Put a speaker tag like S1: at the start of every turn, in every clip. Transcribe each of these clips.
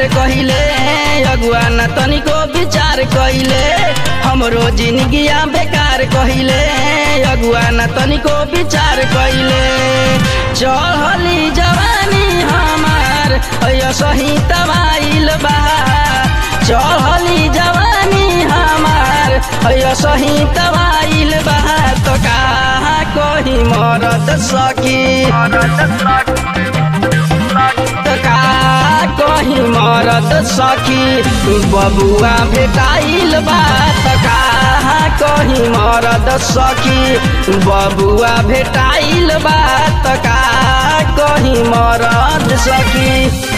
S1: प्यार कहिले अगुआ न तनिको विचार कहिले हमरो जिंदगिया बेकार कहिले अगुआ न तनिको विचार कहिले चढ़ली जवानी हमार अय सही तबाइल बा चढ़ली जवानी हमार अय सही तबाइल बा तो कहा कोही मरद सकी तो का कही मरद सखी बबुआ भेटाइल बा तो का कही मरद सखी बबुआ भेटाइल बा तो का कही मरद सखी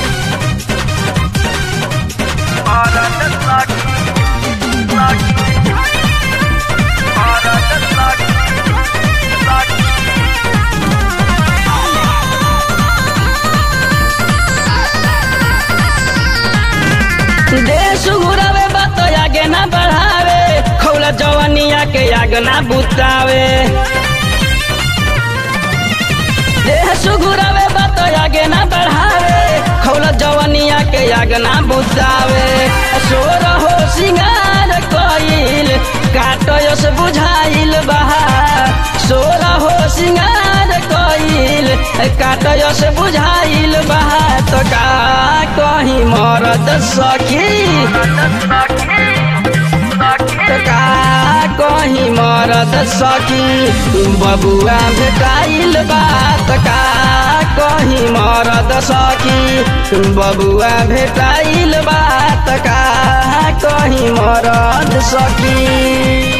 S1: देश घुरावे बात आगे ना बढ़ावे खौला जवानिया के आग ना बुतावे देश घुरावे बात आगे ना बढ़ावे खौला जवानिया के आग ना बुतावे सोर हो सिंगार कइल काटयो से बुझाइल बहा सोर हो सिंगार कइल काटयो से बुझाइल बहा तो का कहीं मरद सखी तो का कहीं मरद सखी बबुआ भेटाइल बात का कहीं मरद सखी बबुआ भेटाइल बात का कहीं मरद सखी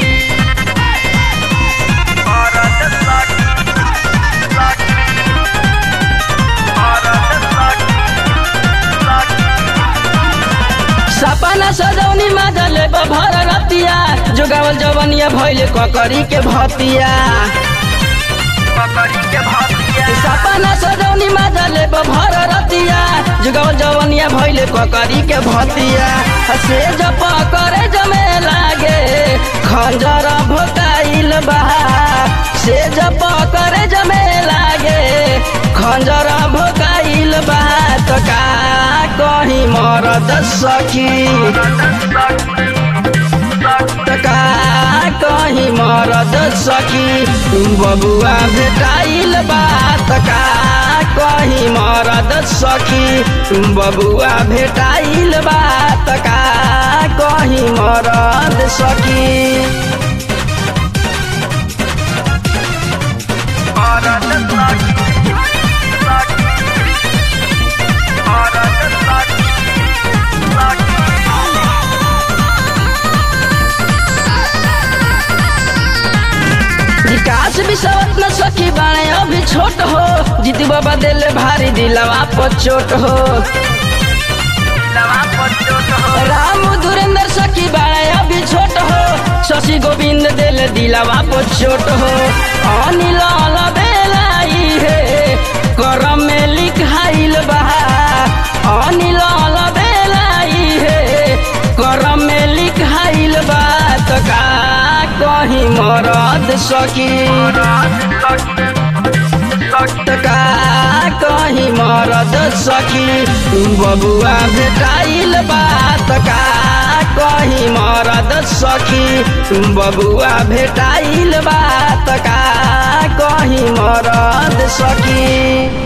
S1: सपना सजौनी माजले भर रतिया जोगावल जवनिया भैले ककरी के भतिया सपना सजौनी माजले भर रतिया जोगावल जवनिया भैले ककरी के भतिया से जप करे जमे लागे खंजर भोकाइल बहा से जप करे जमे लागे खंजर भोकाइल बहा तो का कहीं मरद सखी तो का कहीं मरद सखी बबुआ भेटाइल बात का कहीं मरद सखी बबुआ भेटाइल बात का कहीं मरद सखी विकास विसवत न सखी बाणे अभी छोट हो जीती बाबा दिले भारी दिलवा पर चोट हो राम धुरेंद्र सखी बाणे अभी छोट हो शशि गोविंद दिल दिलवा पर चोट हो अनिल बेलाई है करम में लिखाइल बहा अनिल बेलाई है करम में लिखाइल बा तो का कहीं मरद सकी तो का कहीं मरद सखी बबुआ भेटाइल बात का कहीं मरद सखी बबुआ भेटाइल बात का कहीं मरद सखी